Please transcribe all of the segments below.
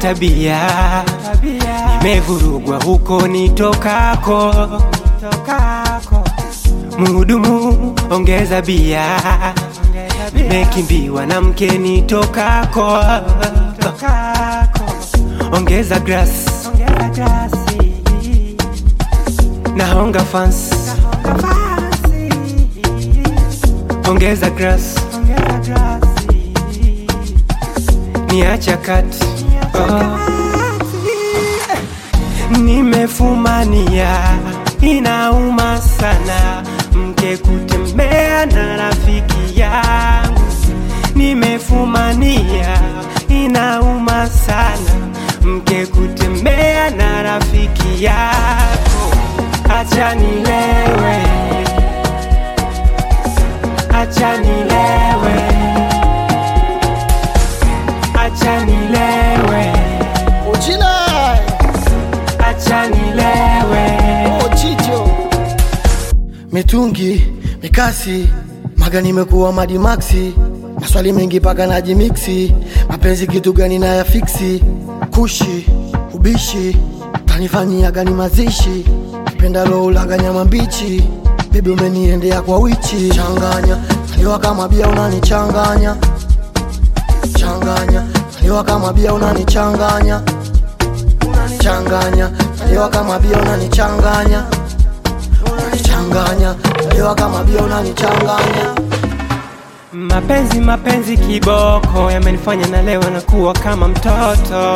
tabia, nimevurugwa huko nitokako. Mhudumu, ongeza bia, nimekimbiwa na mke nitokako. Ongeza grass, nahonga fans, ongeza grass, niacha kati oh. Nimefumania, inauma sana mke kutembea na rafiki yangu. Nimefumania, inauma sana mke kutembea na rafiki yako. Acha nilewe, acha nilewe, acha nilewe, Ujila acha nilewe. Ochicho mitungi mikasi maga nimekuwa madimaksi maswali mengi paka najimiksi mapenzi kitu gani na ya fiksi kushi ubishi tanifanyia gani mazishi penda loulaga nyama mbichi bebi umeniendea kwa wichi changanya aliwa kama bia unanichanganya changanya aliwa kama bia unanichanganya changanya aliwa kama bia unanichanganya unanichanganya aliwa kama bia unanichanganya Mapenzi mapenzi kiboko yamenifanya na leo nakuwa kama mtoto,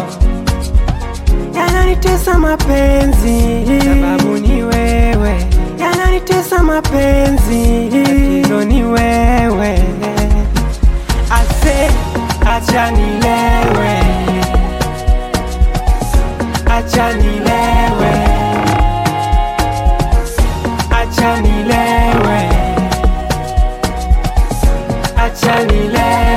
yananitesa mapenzi, sababu ni wewe, yananitesa mapenzi, tatizo ni wewe. Ase, acha nilewe, acha nilewe, acha nilewe acha nilewe